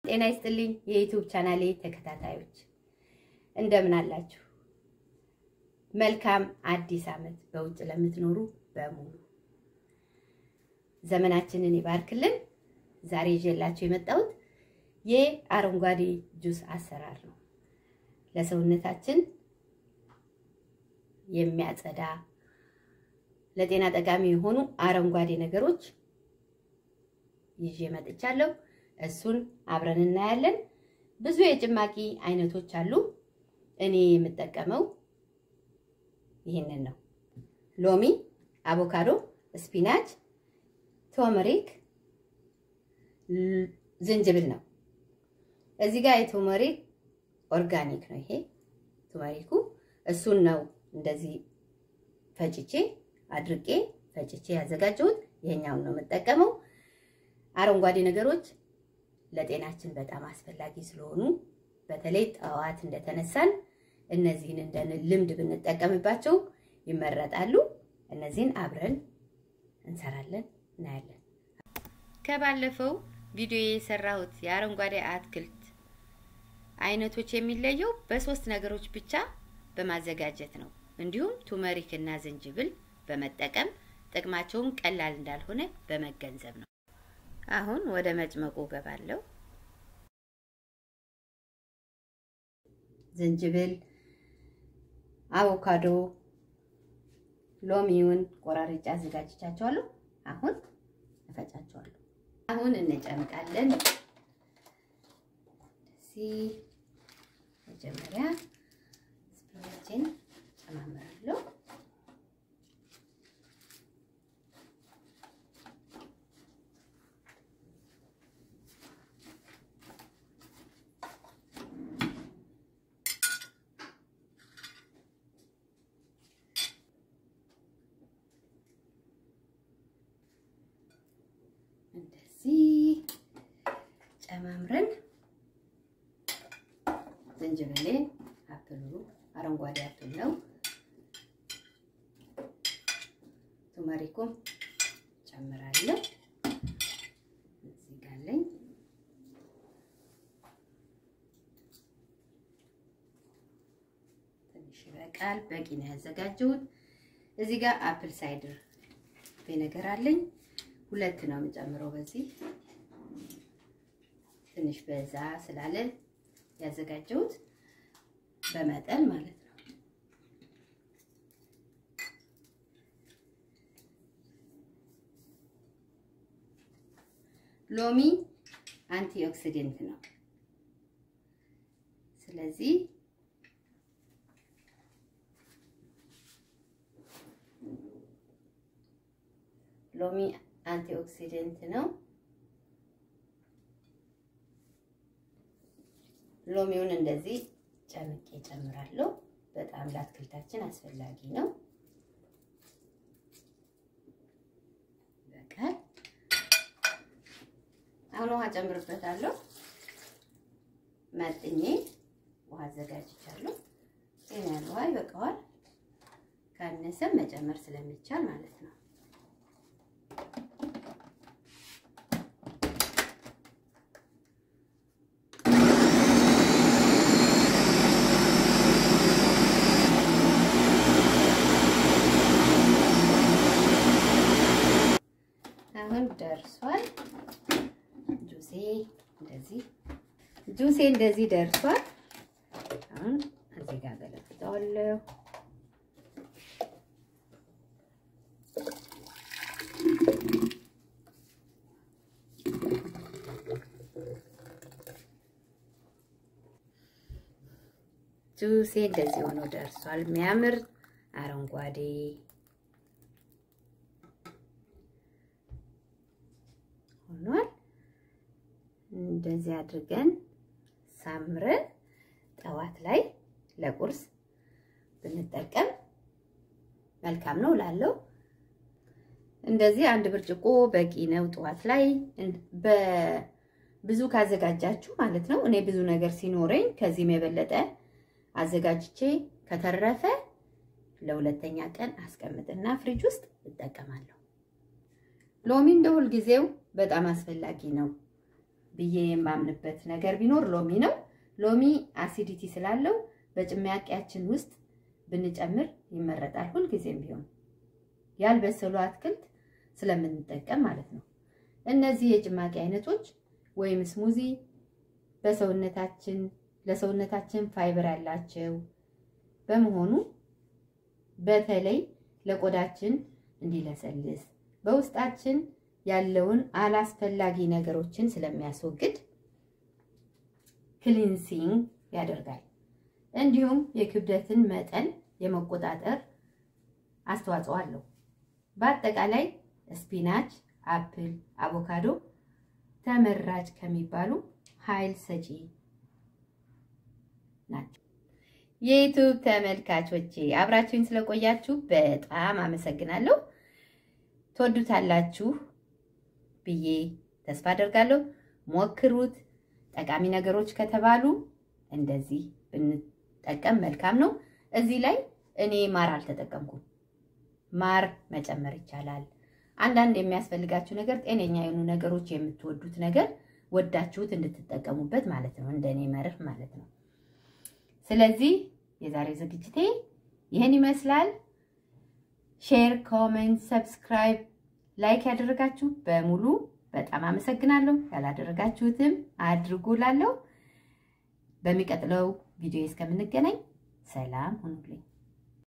ጤና ይስጥልኝ የዩቲዩብ ቻናሌ ተከታታዮች እንደምን አላችሁ? መልካም አዲስ ዓመት በውጭ ለምትኖሩ በሙሉ ዘመናችንን ይባርክልን። ዛሬ ይዤላችሁ የመጣሁት የአረንጓዴ ጁስ አሰራር ነው። ለሰውነታችን የሚያጸዳ ለጤና ጠቃሚ የሆኑ አረንጓዴ ነገሮች ይዤ መጥቻለሁ። እሱን አብረን እናያለን። ብዙ የጭማቂ አይነቶች አሉ። እኔ የምጠቀመው ይህንን ነው። ሎሚ፣ አቮካዶ፣ ስፒናች፣ ቶመሪክ፣ ዝንጅብል ነው። እዚህ ጋር የቶመሪክ ኦርጋኒክ ነው። ይሄ ቶመሪኩ እሱን ነው እንደዚህ ፈጭቼ አድርቄ ፈጭቼ ያዘጋጀሁት። ይሄኛውን ነው የምጠቀመው። አረንጓዴ ነገሮች ለጤናችን በጣም አስፈላጊ ስለሆኑ በተለይ ጠዋት እንደተነሳን እነዚህን እንደ ልምድ ብንጠቀምባቸው ይመረጣሉ። እነዚህን አብረን እንሰራለን፣ እናያለን። ከባለፈው ቪዲዮ የሰራሁት የአረንጓዴ አትክልት አይነቶች የሚለየው በሶስት ነገሮች ብቻ በማዘጋጀት ነው። እንዲሁም ቱመሪክ እና ዝንጅብል በመጠቀም ጥቅማቸውን ቀላል እንዳልሆነ በመገንዘብ ነው። አሁን ወደ መጭመቁ ገባለሁ። ዝንጅብል፣ አቮካዶ፣ ሎሚውን ቆራርጬ አዘጋጅቻቸዋለሁ። አሁን እፈጫቸዋለሁ። አሁን እንጨምቃለን። እዚህ መጀመሪያ ስፒናችን ጨማምራለሁ። እንደዚህ ጨማምረን ዝንጅብሌን አፕሉ አረንጓዴ አፕል ነው። ቱመሪኩም ጨምራለሁ። እዚህ ጋር አለኝ። ትንሽ ይበቃል። በቂ ነው ያዘጋጀሁት። እዚህ ጋር አፕል ሳይድር ቪነገር አለኝ። ሁለት ነው የምጨምረው። በዚህ ትንሽ በዛ ስላለ ያዘጋጀሁት በመጠን ማለት ነው። ሎሚ አንቲ ኦክሲደንት ነው። ስለዚህ ሎሚ አንቲ ኦክሲደንት ነው። ሎሚውን እንደዚህ ጨምቄ ጨምራለሁ። በጣም ለአትክልታችን አስፈላጊ ነው። በቃል አሁን ውሃ ጨምርበታለሁ። መጥኜ ውሃ አዘጋጅቻለሁ። ጤና ያለ ውሃ ይበቃዋል። ካነሰም መጨመር ስለሚቻል ማለት ነው። አሁን ደርሷል። ጁሴ እንደዚህ ጁሴ እንደዚህ ደርሷል። አሁን እዚህ ጋር ገለብጠዋለሁ። ጁሴ እንደዚህ ሆኖ ደርሷል። የሚያምር አረንጓዴ ሆኗል። እንደዚህ አድርገን ሳምረን ጠዋት ላይ ለቁርስ ብንጠቀም መልካም ነው ላለው እንደዚህ አንድ ብርጭቆ በቂ ነው። ጠዋት ላይ ብዙ ካዘጋጃችሁ ማለት ነው። እኔ ብዙ ነገር ሲኖረኝ ከዚህም የበለጠ አዘጋጅቼ ከተረፈ ለሁለተኛ ቀን አስቀምጥና ፍሪጅ ውስጥ እጠቀማለሁ። ሎሚ እንደ ሁልጊዜው በጣም አስፈላጊ ነው። ብዬ የማምንበት ነገር ቢኖር ሎሚ ነው። ሎሚ አሲዲቲ ስላለው በጭማቂያችን ውስጥ ብንጨምር ይመረጣል። ሁልጊዜም ቢሆን ያልበሰሉ አትክልት ስለምንጠቀም ማለት ነው። እነዚህ የጭማቂ አይነቶች ወይም ስሙዚ በሰውነታችን ለሰውነታችን ፋይበር ያላቸው በመሆኑ በተለይ ለቆዳችን እንዲለሰልስ በውስጣችን ያለውን አላስፈላጊ ነገሮችን ስለሚያስወግድ ክሊንሲንግ ያደርጋል። እንዲሁም የክብደትን መጠን የመቆጣጠር አስተዋጽኦ አለው። በአጠቃላይ ስፒናች፣ አፕል፣ አቮካዶ ተመራጭ ከሚባሉ ኃይል ሰጪ ናቸው። የዩቱብ ተመልካቾቼ አብራችሁኝ ስለቆያችሁ በጣም አመሰግናለሁ። ትወዱታላችሁ ብዬ ተስፋ አደርጋለሁ። ሞክሩት። ጠቃሚ ነገሮች ከተባሉ እንደዚህ ብንጠቀም መልካም ነው። እዚህ ላይ እኔ ማር አልተጠቀምኩም። ማር መጨመር ይቻላል። አንዳንድ የሚያስፈልጋችሁ ነገር ጤነኛ የሆኑ ነገሮች የምትወዱት ነገር ወዳችሁት እንድትጠቀሙበት ማለት ነው። እንደኔ መርህ ማለት ነው። ስለዚህ የዛሬ ዝግጅቴ ይህን ይመስላል። ሼር፣ ኮሜንት፣ ሰብስክራይብ፣ ላይክ ያደረጋችሁ በሙሉ በጣም አመሰግናለሁ። ያላደረጋችሁትም አድርጉላለሁ። በሚቀጥለው ቪዲዮ እስከምንገናኝ ሰላም ሁኑልኝ።